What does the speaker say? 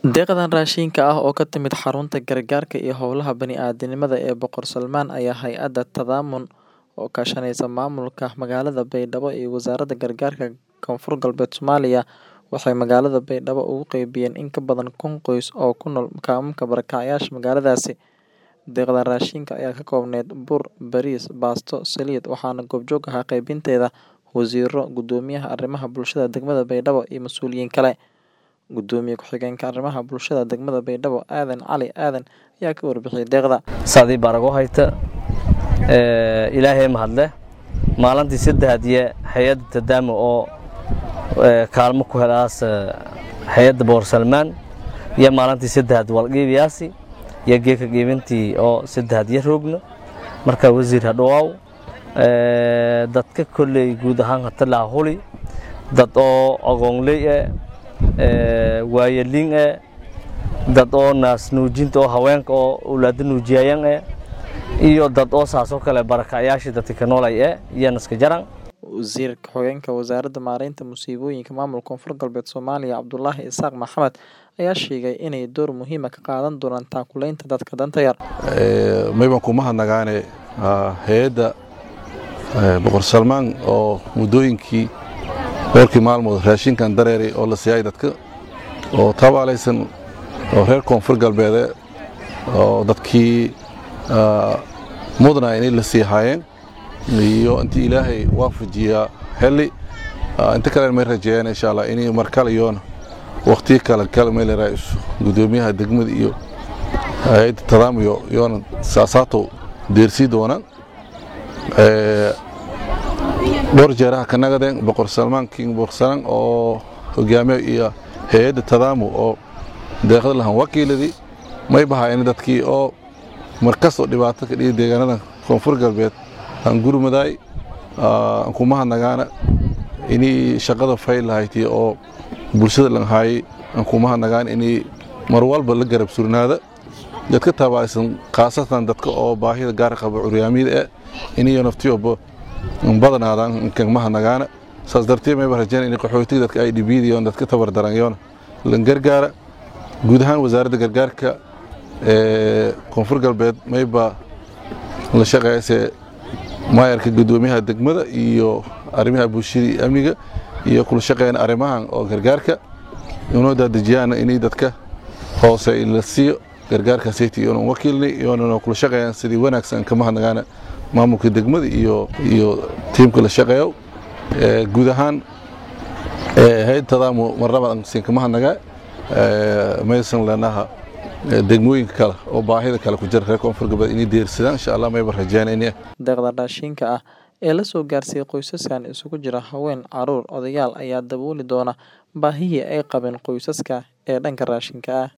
Deeqdan raashinka ah oo ka timid Xarunta Gargaarka iyo Howlaha Bani'aadantinimada ee Boqor Salmaan ayaa hay'adda Tadammun oo kaashanaysa maamulka magaalada Baydhabo iyo Wasaaradda Gargaarka Koonfur Galbeed Soomaaliya waxay magaalada Baydhabo ugu qaybiyeen in ka badan kun qoys oo ku nool kaamamka barakacayaasha magaaladaasi. Deeqdan raashinka ayaa ka koobneyd bur, bariis, baasto, saliid, waxaana goobjoog ahaa qaybinteeda wasiirro, Guddoomiyaha Arrimaha Bulshada degmada Baydhabo iyo mas'uuliyiin kale. Gudoomiye ku-xigeenka Arrimaha Bulshada degmada Baydhabo Aadan Cali Aadan ayaa ka warbixiyay deeqda. saadii barago hayta ee ilaahay mahadle maalintii saddexaad iyo hay'adda tadaamo oo ee kaalmo ku helaas hay'adda boor salmaan iyo maalintii saddexaad walqiibiyaasi iyo geeka qiibintii oo saddexaad iyo roogno marka wasiir hadhawaaw ee dadka kolley guud ahaan hata laha huli dad oo aqoonley eh ee waayeliin eh dad oo naas nuujinta oo haweenka oo owlaada nuujiyayaan eh iyo dad oo saasoo kale barakacayaashii dadka ka noolay eh iyo naska jaran Wasiir ku-xigeenka Wasaaradda Maareynta Musiibooyinka Maamulka Koonfur Galbeed Soomaaliya Cabdulaahi Isaaq Maxamed ayaa sheegay inay door muhiim ah ka qaadan doonaan taakuleynta dadka danta yar. mayban kuma hadnagaane hay-adda boqor salmaan oo muddooyinkii dhowrkii maalmood raashinkan dareeray oo la siiyay dadka oo tabaalaysan oo reer koonfur galbeede oo dadkii mudnaa inay la sii haayeen iyo intii ilaahay waafajiyaa heli inta kale may rajeeyaan insha allah inay markale iyoona waqtiyo kale kale may la raaiso guddoomiyaha degmada iyo hay-adda tadaam iyo iyoona saasaato deersii doonaan dhowr jeeraha ka nagadeen boqor salmaan king boqorsalan oo hogaamiye iyo hay-adda tadaamu oo deeqda lahan wakiiladii may bahaayeen dadkii oo markastoo dhibaato ka dhigi deegaanada koonfur galbeed aan gurmadaay aan kuma hadnagaana inay shaqada fayl lahayti oo bulshada lanhaayay aan kuma hadnagaan inay mar walba la garab surnaada dadka tabaaysan khaasatan dadka oo baahida gaar qaba curyaamiyada eh inayo naftiyoba badanaadaan kagma hadnagaana saas darteed mayba rajeen in qaxootiga dadka ay dhibiidiyoon dadka tabardaranyoona lan gargaara guud ahaan wasaaradda gargaarka ee koonfur galbeed mayba la shaqeeyase maayarka guddoomiyaha degmada iyo arrimaha bulshada iyo amniga iyo kula shaqeeyana arrimahan oo gargaarka inoo daadejiyaan inay dadka hoose la siiyo gargaarka sayti iyoona wakiilni iyoona kula shaqeeyaan sidii wanaagsan kama hadnagaana maamulka degmada iyo iyo tiimka la shaqeeyo guud ahaan hay-adda tadaamu marnaba siin kama hadnagaa maysan leenaha degmooyinka kale oo baahida kale ku jira reer koonfur galbeed inay deersadaan insha allah mayba rajeen in Deeqda raashinka ah ee la soo gaarsiiyey qoysaskan isugu jira haween, caruur, odayaal ayaa dabooli doona baahihii ay qabeen qoysaska ee dhanka raashinka ah.